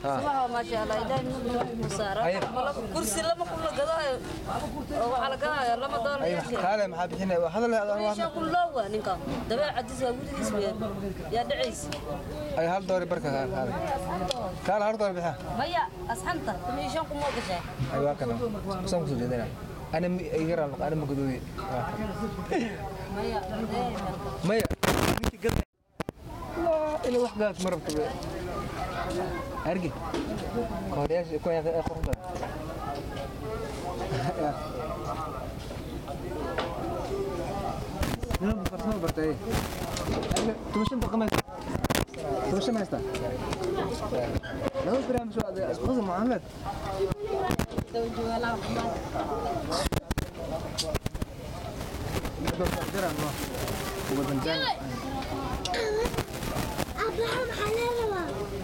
sabaxa maasha allah ilaahay nuu musaara Ayib. kursi lama kun la gadaayo oo waxaa la gadaayo lama doolar ay kaale maxaa bixinay waa hadal hadal meesha kun loo waa ninka dabeecadiis waa gudihiis weeyaan yaa dhacaysa ay hal doori barka kaale kaale kaale hal doori bixa maya asxanta meeshan kun moo gashaa ay waa kana san ku soo jeedina ana iga raal ana ma gadoodi maya ee, maya ninki gad ila wax gaad ma rabto argi kooriyaasha ku yaaqay qorda Nima farsamo bartay tumashan dhaqameed tumashan haysta laba barnaamij oo adag isku qasam Muhammad Jaran no Ubadan jan Abraham Halalawa.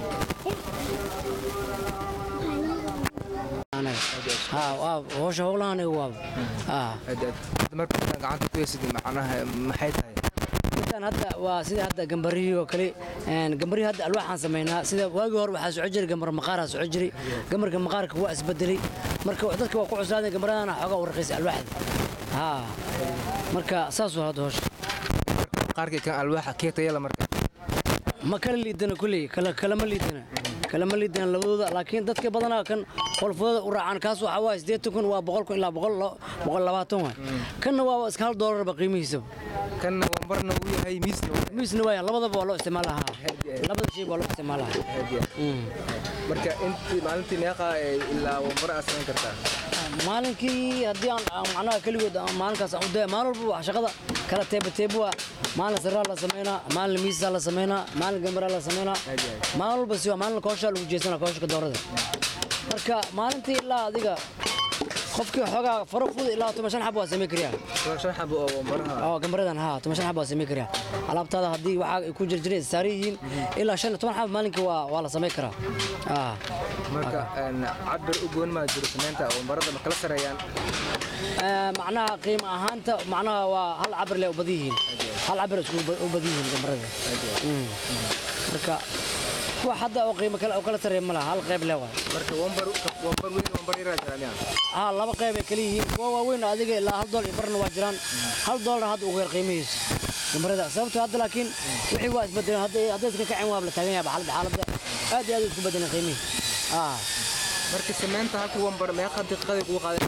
ها waa howsha howlahan waa haa marka gacanta ku yeesid macnaha maxay tahay intaan hadda waa sida hadda gambarihii oo kale een gambarihii hadda alwaaxaan samaynaa sida waagii hore waxaa socon jiray gambar maqaaraa socon jiray gamarka maqaarka waa isbedelay marka dadka waa ku cuslaadeen gambaradana xoogaa u raqiisay alwaaxda haa marka saas waa hadda howsha qaarkii kan alwaaxa kee tayala marka ma kala liidana kulley kala kalama liidana kalama liidana labadooda laakiin dadka badanaa kan qolfooda u raacaan kaas waxaa waa siddeetan kun waa boqol kun ilaa boqol lo- boqol labaatan waay kanna waa iska hal doolarba qiimihiisaba kanna wambarna uu yahay miisna waa miisna waaya labadaba waa loo isticmaalahaa labada shay waa loo isticmaalahaa Mm. marka intii maalintii meeqa ee ilaa wambar aad samayn kartaa maalinkii haddii aan aan macnaha keligood aan maalinkaas aan u daya maalin walba wax shaqada kala teeba teeba waa maalin sirraa la sameynaa maalin miisaa la sameynaa maalin gambaraa la sameynaa maalin walba si waa maalin kooshaa lagu jeesanaa kooshka doorada marka maalintii ilaa adiga qofkii xoogaa faro fud ilaa toban shan xab waa samey kariyaa waa shan xabo oo wambaraha oo gambaradan haa toban shan xab waa samey kariyaa alaabtaada haddii waxaa ay ku jirjireen saaran yihiin ilaa shan iyo toban xab maalinkii waa waa la samey karaa Ah. marka een, cabir u goon maa jiro samaynta wambarada ma kala sareeyaan Ee, macnaha qiimo ahaanta macnaha waa hal cabir leh u badan yihiin hal cabir isku ba- u badan yihiin gambarada Mm. marka wax hadda oo qiimo kale oo kala sareeya ma laha hal qayb leh waay marka wambar wambar weyn wambar yaraa jiraan yaa haa laba qayb ay kala yihiin kuwa waaweyn adiga ilaa hal doolar iyo barna waa jiraan hal doolar hadda ugu yar qiimihiisa gambarada sababtoo hadda laakiin wixii waa isbedeleen hadday hadday iska kaceen waa la taagan yahay xaaladda xaaladda aad iyo aad u isku bedeleen qiimihii ah marka samaynta halka wambar meeqa daqiiqaday kugu qaadan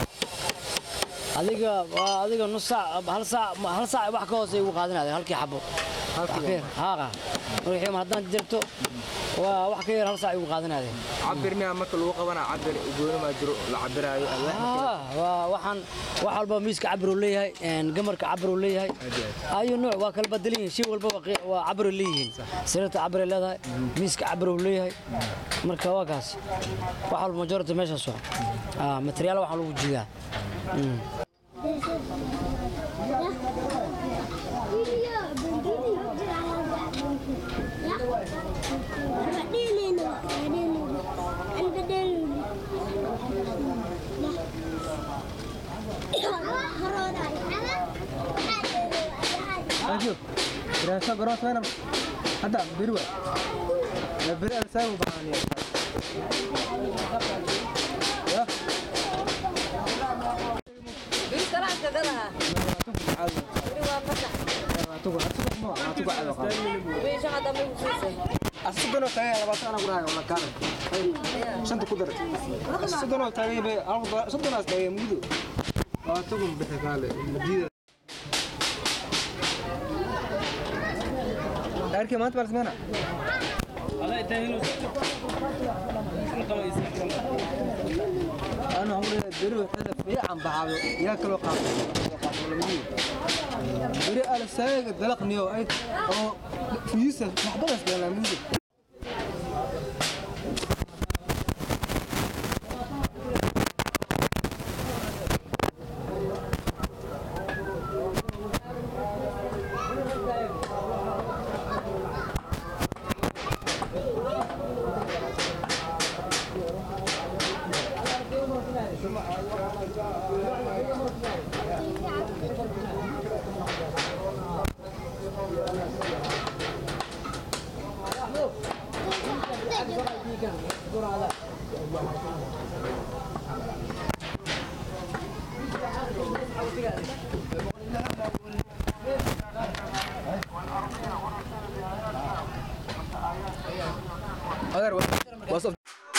adiga waa adiga nus saac hal saac hal saac wax ka hoose ugu qaadanaya halkii xabo halkii Wax ka yar, haa wixii mar haddaan jirto waa wax ka yar hal saac ugu qaadanaya cabir miyaa marka lagu qabanaa cabir u gooni maa jiro la cabiraayo alwaaxa haa waa waxaan wax walba miiska cabir uu leeyahay een gamarka cabir uu leeyahay ayu nooc waa kala bedelan yihiin shay walbaba qi- waa cabir ay leeyihiin sariirta cabir ay leedahay miiska cabir uu leeyahay marka waa kaas wax walba majority meeshaas waa ah materiyaal waxaa lagu jiidaa Mm. Video, video, Ya. Badilin, badilin. An badilin. Haroda. Ajo, dirasa garoon samayna hadda beri waa la beri aan saa u baahaniya ya biri kalaanka gadaha biri waa masax tugu atugu ma atugu cado qaba meesha hadda ma kusiisay asidano tagay labaatan ana gurahay wala kaana shanta ku dar asidano tagay bay alfa sodonaas tagay mudu waa tugu bixi kaale madida Arkay maanta bal sameyna أنا عمري دري حدا في عم بعض ياكلوا قاطع دري على سايق دلق نيو أي أو في يوسف محبوس بين الموزة adeer waa waa soo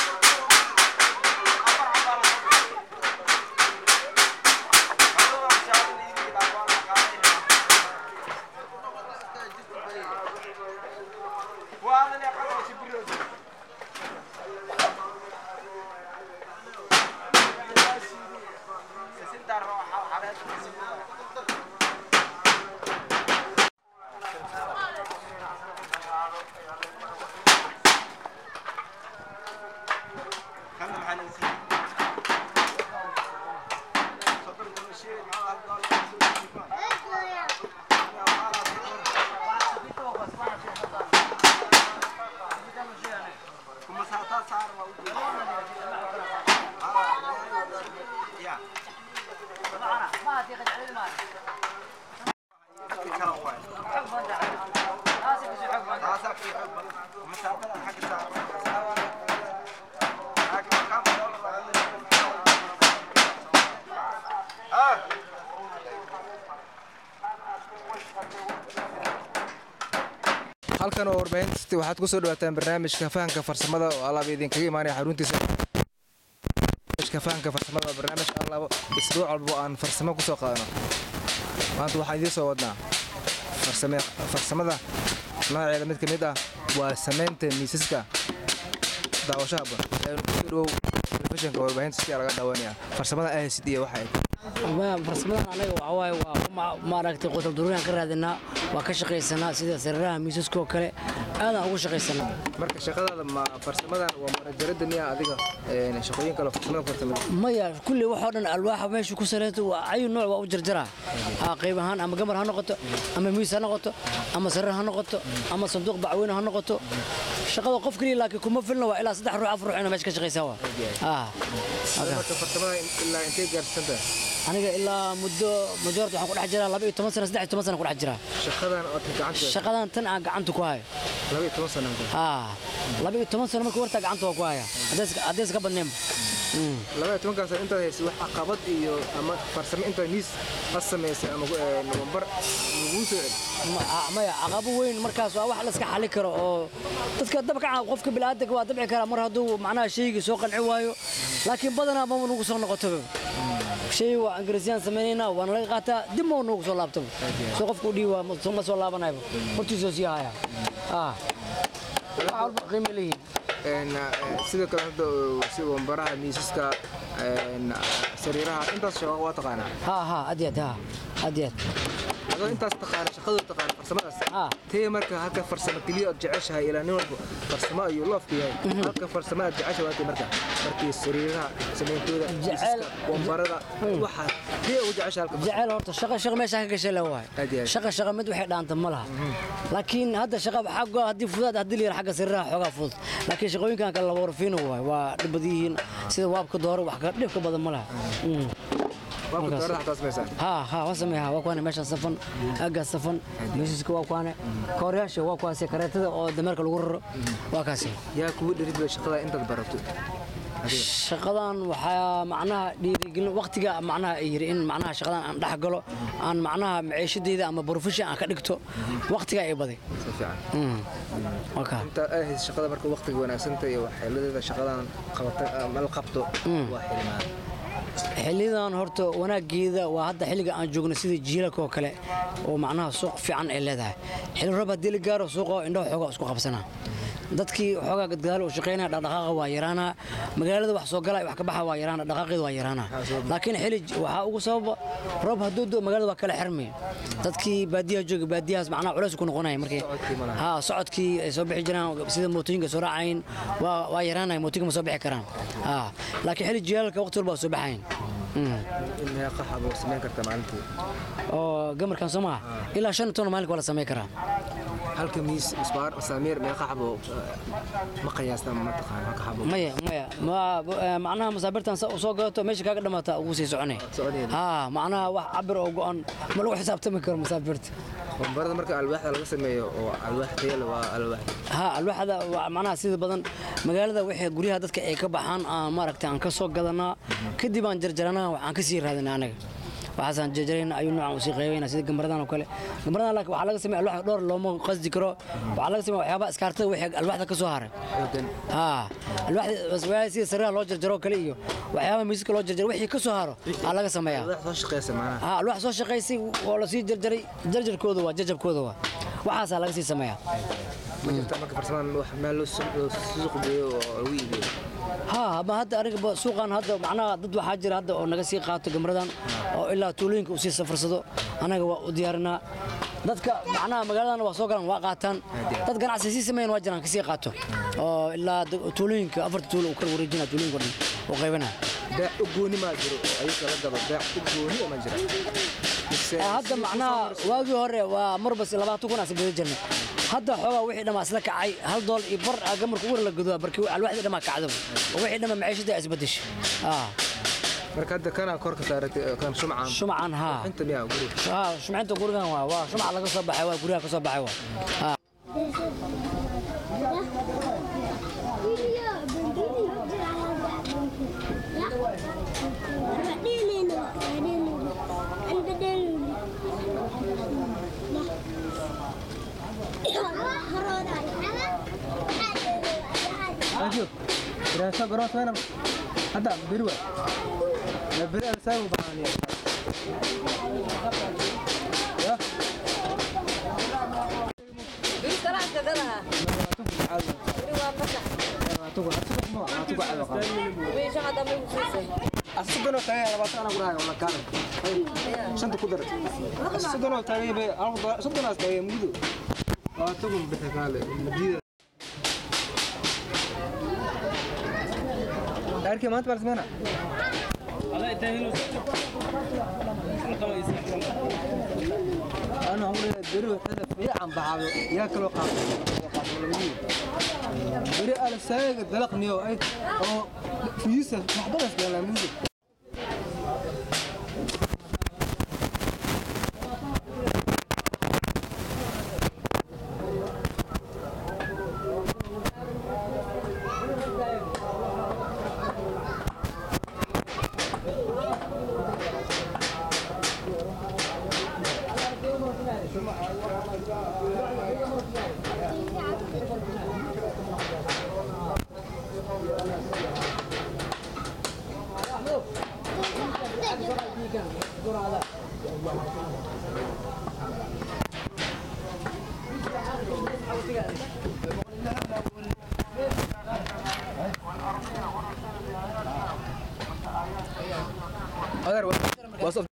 halkan oo warbaahinta waxaad ku soo dhawaataan barnaamijka fahanka farsamada oo alaab idinkaga imaanaya xaruntiisa barnaamijka fahanka farsamada waa barnaamij alaabo isbuuc walba oo aan farsamo ku soo qaadano maanta waxaan idiin soo wadnaa farsame farsamada nooceeda mid ka mid ah waa samaynta miisaska daawashaha ban kusoo dhowow telefishinka warbaahinta si laga daawanaya farsamada ahsid iyo waxa ay Ma- farsamadan anaga waxaa waaye waa ma- maaragtay qotal duruuriyaan ka raadinaa waa ka shaqaysanaa sida sariiraha miisaska oo kale aadaan ugu shaqaysanaa marka shaqadaada ma farsamadan waa manajarada miya adiga een, shaqooyin kale oo farsamada farsamada maya kulli waxoo dhan alwaaxa meesha ku saleeto waa ayu nooc waa u jarjaraa ha qayb ahaan ama gamar ha noqoto ama miis ha noqoto ama sariir ha noqoto ama sanduuq bacweyne ha noqoto shaqada qof keliya laakiin kuma filna waa ilaa saddex ruux afar ruux ina meesha ka shaqaysaa waa Ah, halkaa. marka farsamada ilaa intay gaarsiisantahay aniga ilaa muddo majoorta waxaan ku dhex jiraa laba iyo toban sana saddex iyo toban sana ku dhex jiraa shaqadan oo gacanta shaqadan tan aan gacanta ku hayo laba iyo toban sano haa laba iyo toban sano markii wartaa gacanta waa ku haya haddays ka badneenba Mm. laba iyo tobankaas intaad haysay wax caqabad iyo ama farsamo intaad miis la samaysay ama eh, wambar laguu soo celi Ma- ah, maya caqabo weyn markaas waa wax la iska xali karo oo dadka dabcan qofka bini'aadanka waa dabci karaa mar hadduu macnaha shaygii soo qanci waayo laakiin badanaa mama nagu soo noqotoba shay waa ingiriisiyaan samaynayna waana laga qaataa dib ma nagu soo laabtaba soo qofka u dhiibi waa ma- ma soo laabanayba hortiisoo sii haya ah wax walba qiimo leeyihiin Een, eh, sidoo kale hadda oo sida wambaraha miisaska een, sariiraha intaas shaqo waa taqaanaa ها ها أديت ها أديت adoo intaas taqaana shaqadoo taqaana farsamadaas ها tee marka halka farsamo keliya ood jeceshahay ilaa nin walba farsamo ayuu loofka yahay halka farsamo aad jeceshahay waa tee marka markii sariiraha samayntooda Jecel- miisaska wambarada waxaa tee ugu jeceshahay halka جعل horta shaqa shaqa meesha ka gashay la waay Aad iyo aad. shaqa shaqa mid waxay dhaanta ma laha laakiin hadda shaqa xagga haddii fudaad haddii la yar xagga sirraha xoogaa fudud laakiin shaqooyinkan kale laba warfiino waay waa dhib badan yihiin sida waabka dooro wax ka dhibka badan ma laha Mm. waa ku markaas. doorada xataa samaysaa ها ها وسمي ها وكان ماشي صفن اجا صفن ميسك وكان كورياش وكاسي كريتدا oo dameerka lagu raro waa kaasi yaa kugu dhirid bay shaqada intaad barato shaqadan waxaa macnaha dhiirigelin waqtiga macnaha ay yiri in macnaha shaqadan aan dhex galo aan macnaha maciishadeyda ama profession aan ka dhigto waqtiga ay baday si fiican Mm. waka intaad ay hayso shaqada marka waqtiga wanaagsanta iyo waxyeeladeeda shaqadan qabata ama la qabto waa xilimaad xillidan horta wanaageeda waa hadda xilliga aan joogno sida jiilalka oo kale oo macnaha suuq fiican ay leedahay xilli roob haddii la gaaro suuqa indhaha xoogaa isku qabsanaa dadkii xoogaa gadgadaal oo shaqaynaya dhaqdhaqaaqa waa yaraanaa magaalada wax soo galaya wax ka baxa waa yaraana dhaqaaqeeda waa yaraanaa laakiin xilli j- waxaa ugu sababa roob hadduu do magaalada waa kala xirmay dadkii baadiyaha jooga baadiyahaas macnaha culays ku noqonaya markii Socodkii ma laha. haa socodkii ay soo bixi jiraan sida mootooyinka soo raacayn waa waa yaraanaya mootooyinka ma soo bixi karaan haa laakiin xilli jilaalka waqti walba waa soo baxayn Mm. meeqa xabo samayn kartaa maalintii oo gamarkan soo maha ilaa shan ton maalinka waa la samayn karaa halka miis isbaar saamiir meeqa xabo ma qiyaasta ma taqaan halka xabo maya maya ma- eh, macnaha masaabirtan sa u soo gadato meesha kaaga dhamaata ugu sii soconay Soconaya. haa macnaha wax cabir oo go-an ma lagu xisaabtami karo masaabirta barada marka alwaaxda laga sameeyo oo alwaax tayo leh waa alwaax haa alwaaxda waa macnaha sida badan magaalada wixii guryaha dadka ay ka baxaan aan maaragtay aan ka soo gadanaa kadib aan jarjaranaa waxaan ka sii raadinaa anaga waxaasaan jarjarayna ayuu noocan usii qaybayna sida gambaradan oo kale gambaradan laakiin waxaa laga sameeya alwaax dhowr looma qasdi karo waxaa laga sameeya waxyaabaha iskaartada wixii alwaaxda ka soo haray xoogan haa alwaaxda sida sariiraha loo jarjaro kale iyo waxyaabaha miiska loo jarjaro wixii ka soo haro aa laga sameeyaa alwaax soo shaqeysa maanaha haa alwaax soo shaqaysay oo lasii jarjaray jarjarkooda waa jajabkooda waa waxaasaa laga sii sameeyaa ma jirta marka farsamaan wax meel loo su- loo suuq geeyo oo lagu iibiyo haa ma hadda aniga ba- suuqan hadda macnaha dad waxaa jira hadda oo naga sii qaato gamradan oo ilaa tuulooyinka uu sii safarsado anaga waa u diyaarinaa dadka macnaha magaaladan waa soo galaan waa qaataan dad ganacsi sii sameeyan waa jiraan kasii qaato oo ilaa da- tuulooyinka afarta tuulo uu ka wareejina tuulooyinka o dhan uu qaybana beec u gooni maa jiro oo ayuka la gado beec u gooni ma jira Mise- hadda macnaha waagii hore waa marbas labaatan kun aan sibada jirnay hadda xoogaa wixii dhammaa isla kacay hal dool iyo bar aa gamarka uwar la gadoa barkii alwaaxdii dhammaa kacdaba oo wixii dhammaa maciishadii aa isbedeshay aa marka hadda kana korka saaratay kan shumcan shumcan haa inta miyaa guri haa shumcinta gurigan waa waa shumac laga soo baxay waa guryaha ka soo baxay waa haa Video, video, jira Ya. Badilin, badilin. An badilin. Ajo. Dirasa garoos weena. Hadda biri waa. La biri al saagu baahan yahay. Ya. biri karaan ka gadaha Caadi. biri waa masax Tugu, atugu ma, atugu caadi qaba. biri shaqa dambe ku siisay Asugano tagay labaatan ana gurahay wala kaan. Shanta ku dar. Asugano tagay bay alba sodon as tagay mudu. Waa tugu bixi kaale. Madida. Arkay maanta bal sameyna. أنا عمري بري وحدة في عم بعض يا كلو قاط بري أنا سايق دلق نيو أي أو في يوسف محضر بس قال ميزة أقدر وصف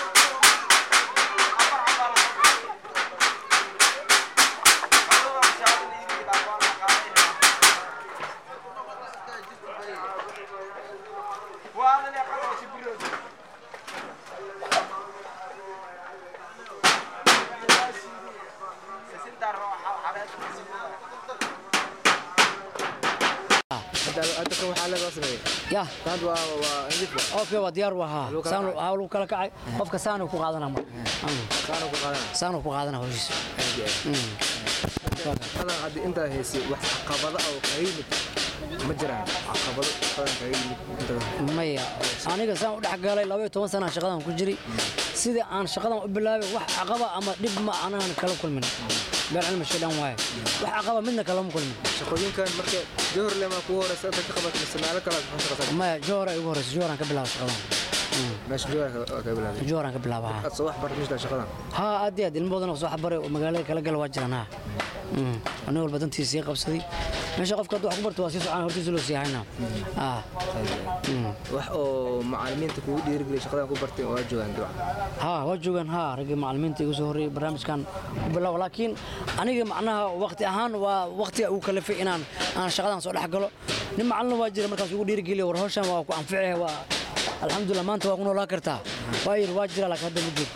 هذا هذا كم حالة وصفه ya هذا waa waa indif waa okay waa diyaar waa haa Lagu kala saan kacay. haa lagu kala kacay qofka saanu ku qaadana mar kaana ku qaadana saanu ku qaadana hawshiisa Mm. hada hadii inta heysay wax caqabada oo kaga yimid ma jiraan caqabado badan kaga yimid inta maya aniga saan u dhex galay laba iyo toban sana shaqadan ku jiri sidii aan shaqadan u bilaabay wax caqaba ama dhib ma aanan kala kulmin beer cilmi shidhan waaye wax caqaba midna kalama kulmin shaqooyinkan marka johor lema kugu horeysa inta ka qabat mise meelo kale aad ka shaqaysaa maya joora igu horeysa jooraan ka bilaaba shaqadan Mm. meesha johor ka bilaabay jooraan ka bilaaba haa aad soo wax bartay shaqadan haa aad iyo aad ilmo badan oo soo xabaray oo magaalada kala gala waa jiraan haa Mm. nin walba dantiisa sii qabsaday meesha qofka hadduu wax ku barto waa sii socon hortiisa loo sii hayna haa Mm. wax oo macallimiinta kugu dhiirigeliyay shaqadan ku bartay waa joogaan dabcan haa waa joogaan haa raggii macallimiinta igu soo horreeyey barnaamijkan ku bilaabo laakiin aniga macnaha waqti ahaan waa waqtiga ugu kalafay inaan aan shaqadan soo dhex galo nin macallin waa jira markaas ugu dhiirigeliya war hawshan waa ku anficaya waa alxamdulilah maanta waa ku noolaa kartaa waa yidhi waa jira laakiin hadda ma jiro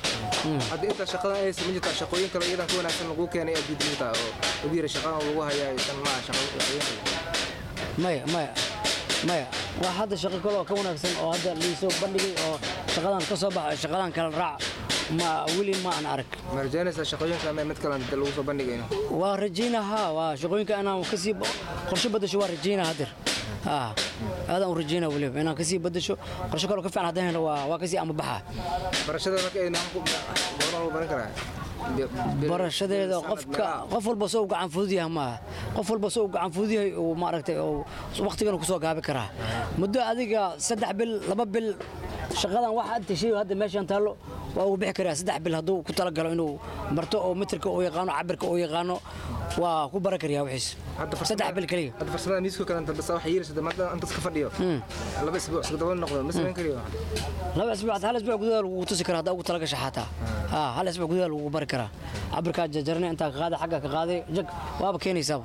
hadda intaa shaqadan ay sameyn jirtaa shaqooyin kale iyadan ka wanaagsan lagu keenay aad diidan jirtaa oo lagu yiri shaqadan lagu hayaa tan maaha shaqooyin maya maya maya waa hadda shaqo kale oo ka wanaagsan oo hadda liisoo bandhigay oo shaqadan ka soo baxo shaqadan kala raac ma weli ma aan arag ma rajaynaysaa shaqooyinka ama mid kale hadda lagu soo bandhigayno waa rajaynaa haa waa shaqooyinka inaan kasii qorshe badasho waa rajaynaa hadir haa aadaan u rajaynaa weliba inaan kasii badasho qorshe kaloo ka fiican haddaan helo waa waa kasii ama baxaa barashada marka ay nahan ku goorma lagu baran karaa barashadeeda qofka qof walba soo u gacan fudud yahay maaha qof walba soo u gacan fudud yahay uu maaragtay oo waqtigan kusoo gaabi karaa muddo adiga saddex bil laba bil shaqadan waxa inta shay hadda meeshan taallo waa uu bixi karaa saddex bil hadduu ku talagalo inuu barto oo mitirka uu yaqaano cabirka uu yaqaano waa ku baran karayaa wixiis saddex bil kaliya hadda farsamada miiska kale inta bas waxa yeelaysa maanta inta iska fadhiyo laba isbuuc iska daba noqdo ma samayn kariyo laba isbuuc hal isbuuc gudaha lagu tusi karaa haddaa ugu talagasha xataa haa hal isbuuc gudaha lagu bari karaa cabirkaa jarjarne intaa ka qaaday xagga ka qaaday jag waaba keenaysaaba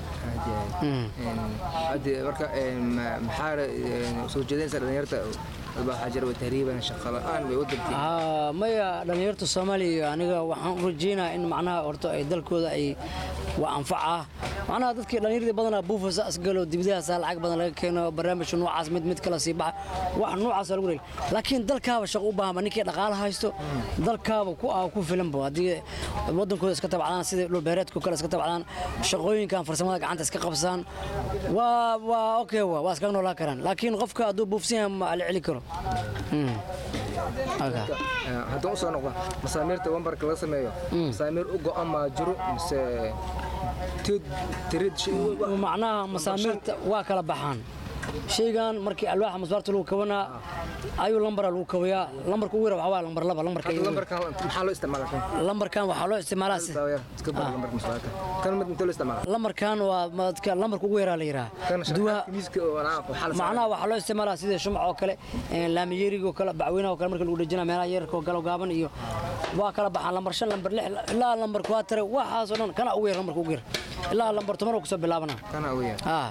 hadde marka maxaa soo jeedinaysa dhalinyarta waxaa jira waa tahriiban shaqo la'aan bay wadankii haa maya dhallinyarta soomaaliya aniga waxaan u rajaynayaa in macnaha horta ay dalkooda ay waa anfacaa macnaha dadkii dhallinyaradii badanaa buufasa asgalo dibidahaasaa lacag badan laga keeno barnaamijka noocaas mid mid kala sii baxa wax noocaasa lagu leeli laakiin dalkaaba shaqo u baahanba ninkii dhaqaala haysto dalkaaba ku ah ku filanba haddii wadankooda iska tabacdaan sida dhulbeereedka kale iska tabacdaan shaqooyinkan farsamada gacanta iska qabsaan waa waa okay waa waa iskaga noolaan karaan laakiin qofka hadduu buufsan yahay ma la celi karo haddaan u soo noqdo masaamiirta wambarka laga sameeyo masaamiir u go'an maa jiro mise tirid macnaha masaamiirta waa kala baxaan shaygan markii alwaaxa masbaarta lagu kabanaa ayuu lambara lagu kabayaa lambarka ugu yara waxaa waa lambar laba lambarka lambarkan maxaa loo isticmaalaa kan lambarkan waxaa loo isticmaalaa si- daawaya iska bar lambarka masbaarka kan mid intee loo isticmaalaa lambarkan waa madka lambarka ugu yaraa la yidhaha kan duwaha shaqaadka miiska oo anaa waxaa la macnaha waxaa loo isticmaalaa sida shumac oo kale laamiyeriga oo kale bacweynaha oo kale marka lagu dhejina meelaha yararka oo galo gaaban iyo waa kala baxaan lambar shan lambar lix ilaa lambar kuwaatare waxaasoo dhan kana ugu yar lambarka ugu yar ilaa lambar toban oo kusoo bilaabana kana ugu yar ah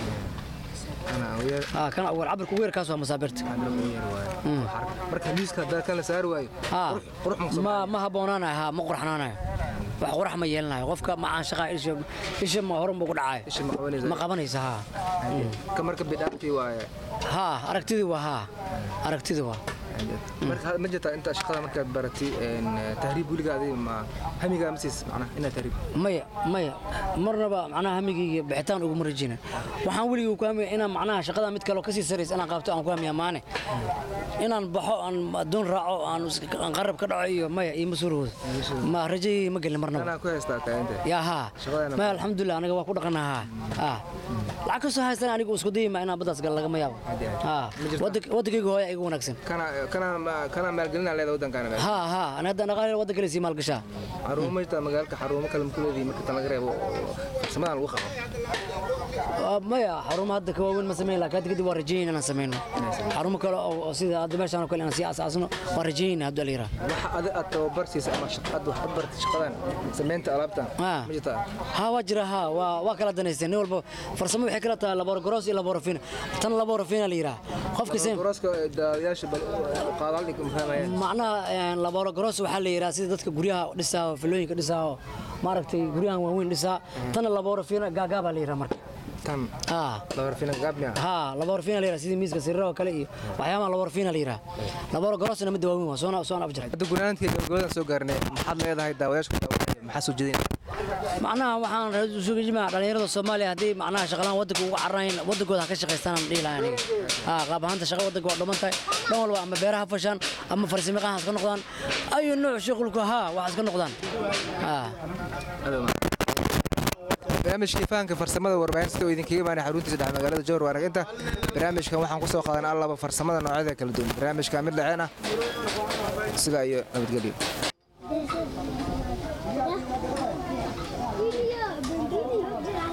kana ugu yar ah kana ugu yar cabirka ugu yar kaas waa masaabirta kana ugu yar waaye marka miiska haddaa kan la saari waayo ها qurux ma ما ما هبونانا ها ما قرحنانا wax qurax ma yeelanayo qofka ma aan shaqaa isha isha ma horan buu ku dhacay isha ma qabanaysa ma qabanaysa ha ka marka bidhaantii waaye ha aragtidii waa ha aragtidii waa marka ma jirtaa inta shaqada markaad baratay tahriib weligaadi ma hamigaa ma siis macnaha inaad tahriib maya maya marnaba macnaha hamigayga bixitaan uguma rajayna waxaan weligii ku hamiya inaan macnaha shaqada mid kaloo kasii saraysa inaan qaabto aan ku hamiya maane inaan baxo aan adduun raaco aan is- aan qarab ka dhaco iyo maya iyo masuurahooda ma rajayay ma gelin marnaba anaa ku haystaa taaganta يا ها شغلانة ما الحمد لله انا waa ku dhaqanaha ha lacag ka soo haystan anigu isku dayma inaan badaas gal laga ma yaabo ha wadankayga hooya igu wanaagsan kana kana kana maalgelinaa leeda waddankaana meel ha ha ana hadda dhaqaale wadanka kale sii maal gashaa xarumo ma jirtaa magaalka xarumo kale makuleedii marka tan laga reebo farsamadan lagu qabo maya xarumo hadda ka waaweyn ma sameyn laakiin hadda kadib waa rajayn inaan sameyno xarumo kale oo oo sida hadda meeshaan oo kale inaan sii asaasno waa rajayn hadda la yiraa waxa adi aad tababar siisa ama shaqad waxaad bartay shaqadan samaynta alaabtan ha ma jirtaa ha waa jira ha waa waa kala danaysteen nin walba farsamo waxay kala tahay laborogros iyo laborofina tan laborofina la yiraa qofka same gorooska daadayaasha qaadaal dhig fahmayaan macnaha laborogros waxaa la yidhaha sida dadka guryaha dhisaa oo filooyinka dhisaa oo maaragtay guryahan waaweyn dhisaa tana laborofina gaagaabaa la yidhaha marka tan haa labarfina gaabnia ها laborofina la yidhaha sida miiska sirraha oo kale iyo waxyaabaha laborofina la yidhaha laborogrosna midda waaweyn waa soona soona afjira hadda gunaanadkii gabagabadan soo gaarnay maxaad leedahay daawayaashka daawanaya maxaa soo jeedin macnaha waxaan suga jimaa dhalinyarada soomaaliya haddii macnaha shaqalaan wadanka ugu cararayn wadankooda ha ka shaqaystaan aan dhihi lahaa aniga haa qaab ahaanta shaqa wadanka waa dhuman tahay dhan walba ama beeraha fashaan ama farsamaqahan ha iska noqdaan ayu nooc shuqulku haa wax iska noqdaan haa barnaamijkii fahanka farsamada warbaahinta oo idinkaga imaanay xaruntiisa dhexe magaalada jowhar waanag inta barnaamijkan waxaan ku soo qaadan allaba farsamada noocyada kala duwan barnaamijka mid dhaceen ah sidaa iyo nabadgelyo Video, video,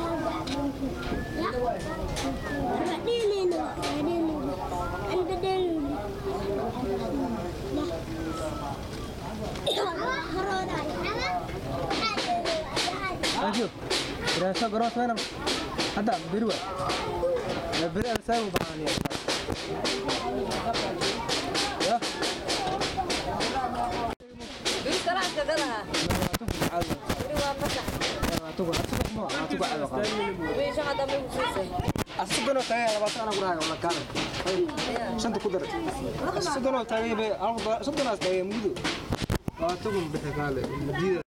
Ayo, berasa beras mana? Ada biru. Ya biru ada saya ubah ni. Ya. Iskaraanka gadaha. Weli waa masax. Wiisha hadda ma siisay. soddonoo taagay labaatan anaa gurahay wala kaale shanta ku dar soddonoo taagay bay soddonaas taagay mudo labaatan kun bixi kaale madiida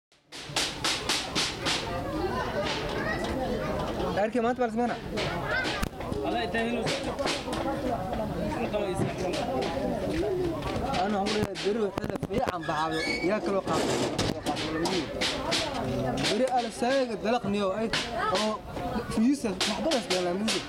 gaarkii maanta baa lasmeena أنا عمري دري حدا في عم بعض ياكلوا قاطع دري على سايق دلق نيو أي أو في يوسف محضر بس قال مني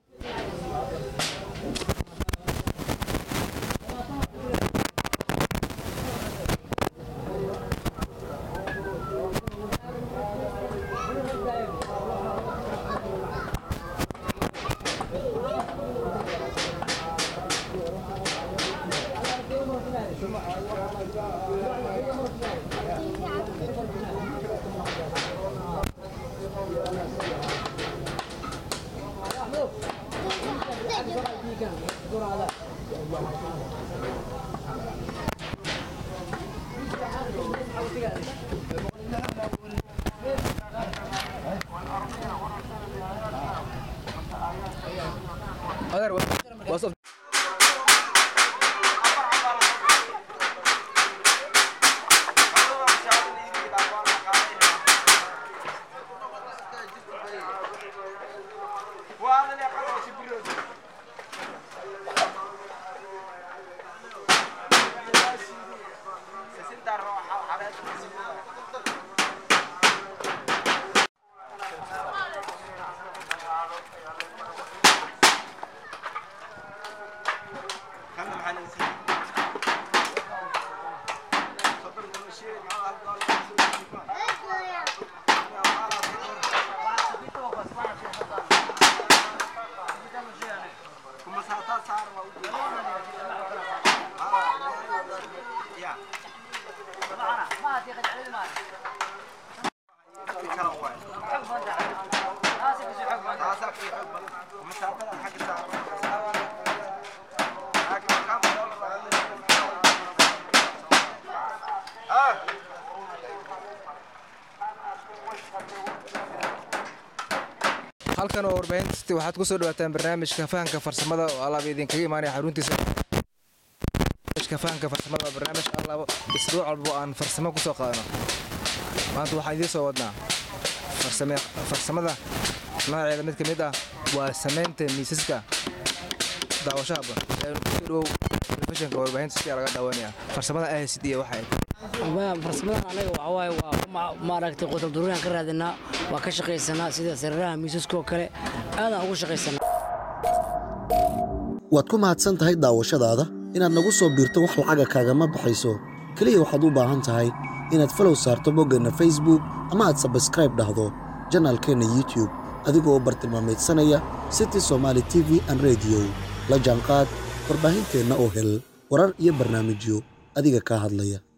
هذا وصف halkan oo warbaahinta waxaad ku soo dhawaataan barnaamijka fahanka farsamada oo alaab idinkaga imaanaya xaruntiisa barnaamijka fahanka farsamada waa barnaamij alaabo isbuuc walba oo aan farsamo ku soo qaadano maanta waxaan idiin soo wadnaa farsame farsamada nooceeda mid ka mid ah waa samaynta miisaska daawashaha badan kusoo dhowow telefishinka warbaahinta si laga daawanaya farsamada ahsid iyo waxa ay farsamadan anaga waxaa waaye waa ku ma- maaragtay qotal duruuriyaan ka raadinaa waa ka shaqaysanaa sida sariiraha miisaska oo kale aadaan ugu shaqaysanaa waad ku mahadsan tahay daawashadaada inaad nagu soo biirto wax lacaga kaagama baxayso keliya waxaad u baahan tahay inaad falow saarto boggeenna facebook ama aad sabskraib dhahdo janaalkeenna youtube adigoo bartilmaameedsanaya city somaali t v an rediyo la jaanqaad warbaahinteenna oo hel warar iyo barnaamijyo adiga kaa hadlaya